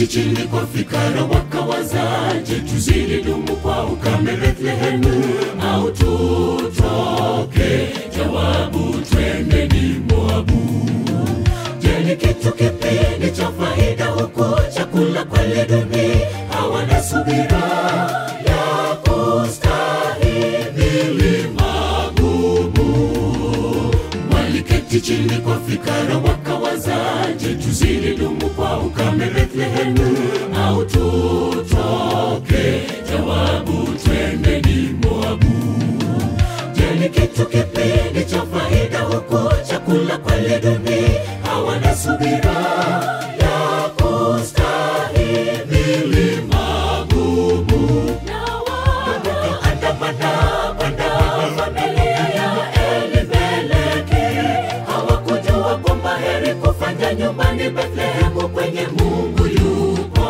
waliketi chini kwa fikara wakawazaje, tuzidi dumu kwa ukame Bethlehemu au tutoke? Jawabu, twendeni Moabu. Je, ni kitu kipi ni cha faida huku chakula kweli duni, hawana subira ya kustahimili magumu waliketi chini kwa fikara wakawazaje, tuzidi dumu kwa ukame Bethlehemu au tutoke? Jawabu, twendeni Moabu. Je, ni kitu kipi ni cha faida huku chakula kweli duni, hawana subira ya kustahimili magumu na wakaandamana kwenda familia ya Elimeleki. Hawakujua kwamba heri kufanya nyumbani Bethlehemu kwenye Mungu yupo.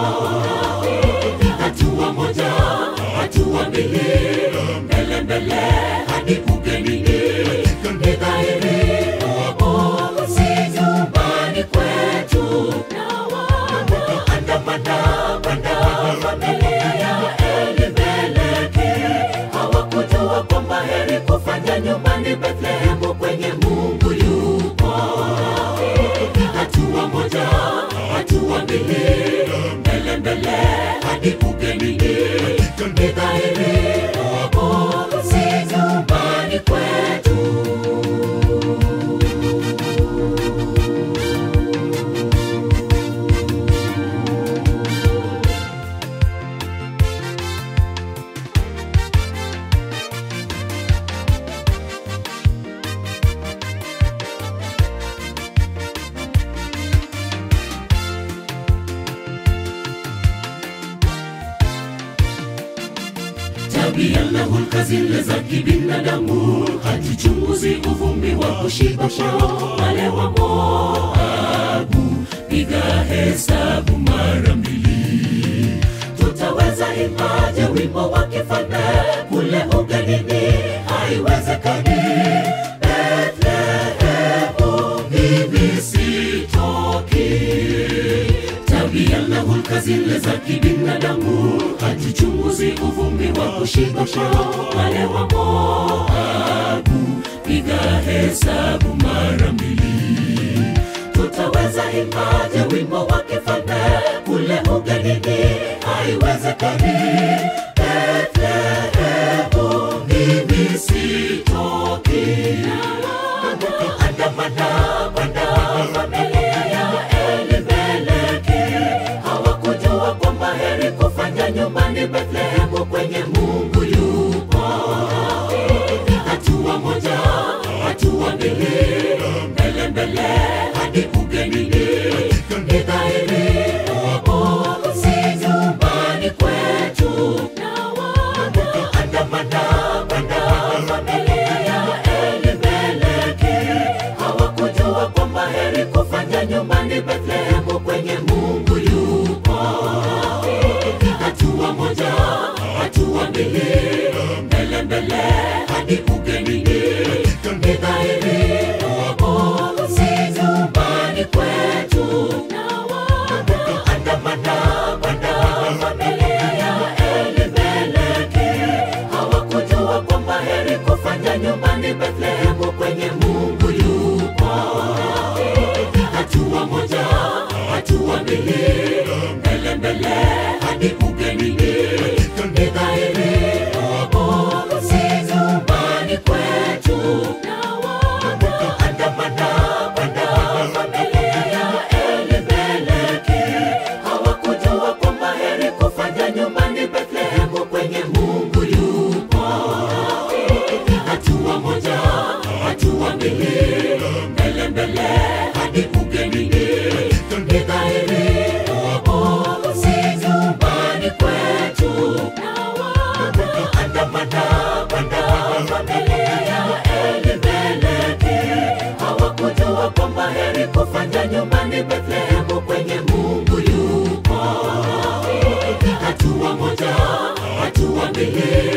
Hatua moja, hatua mbili, mbele mbele hadi ugenini. Ni dhahiri Mungu si nyumbani kwetu, na wakaandamana kwenda familia ya Elimeleki. Hawakujua kwamba heri kufanya nyumbani Bethlehemu kwenye Mungu yupo. Hatua moja, hatua mbili, mbele mbele hadi ugenini. Ni dhahiri Mungu si nyumbani kwetu. tabia na hulka zile za kibinadamu, hatuchunguzi uvumi wa kushiba kwao. Wale wa Moabu, piga hesabu mara mbili. Tutaweza imaje wimbo wa kifalme kule ugenini? Haiwezekani. Bethlehemu, mimi sitoki tabia na hulka zile za kibinadamu, hatuchunguzi uvumi wa kushiba kwao. Wale wa Moabu, piga hesabu mara mbili. Tutaweza imaje wimbo wa kifalme kule ugenini? Haiwezekani. Bethlehemu, mimi sitoki. Andamana kwenda familia ya Elimeleki. Hawakujua kwamba heri kufanya nyumbani Bethlehemu kwenye Mungu yupo. Hatua moja, hatua mbili, mbele mbele hadi ugenini. Ni dhahiri Mungu si nyumbani kwetu, na wakaandamana kwenda familia ya Elimeleki. Hawakujua kwamba heri kufanya nyumbani Bethlehemu kwenye Mungu yupo. Hatua moja, hatua mbili, mbele mbele hadi ugenini. Ni dhahiri Mungu si nyumbani kwetu, na wakaandamana kwenda familia ya Elimeleki. Hawakujua kwamba heri kufanya nyumbani Bethlehemu kwenye Mungu yupo. Hatua moja, hatua mbili, mbele mbele hadi ugenini. Ni dhahiri Mungu si nyumbani kwetu, na wakaandamana kwenda familia ya Elimeleki. Hawakujua kwamba heri kufanya nyumbani Bethlehemu kwenye Mungu yupo. Hatua moja, hatua mbili, mbele mbele hadi ugenini. Ni dhahiri Mungu si nyumbani kwetu, na wakaandamana kwenda familia ya Elimeleki. Hawakujua kwamba heri kufanya nyumbani Bethlehemu kwenye Mungu yupo. Hatua moja, hatua mbili,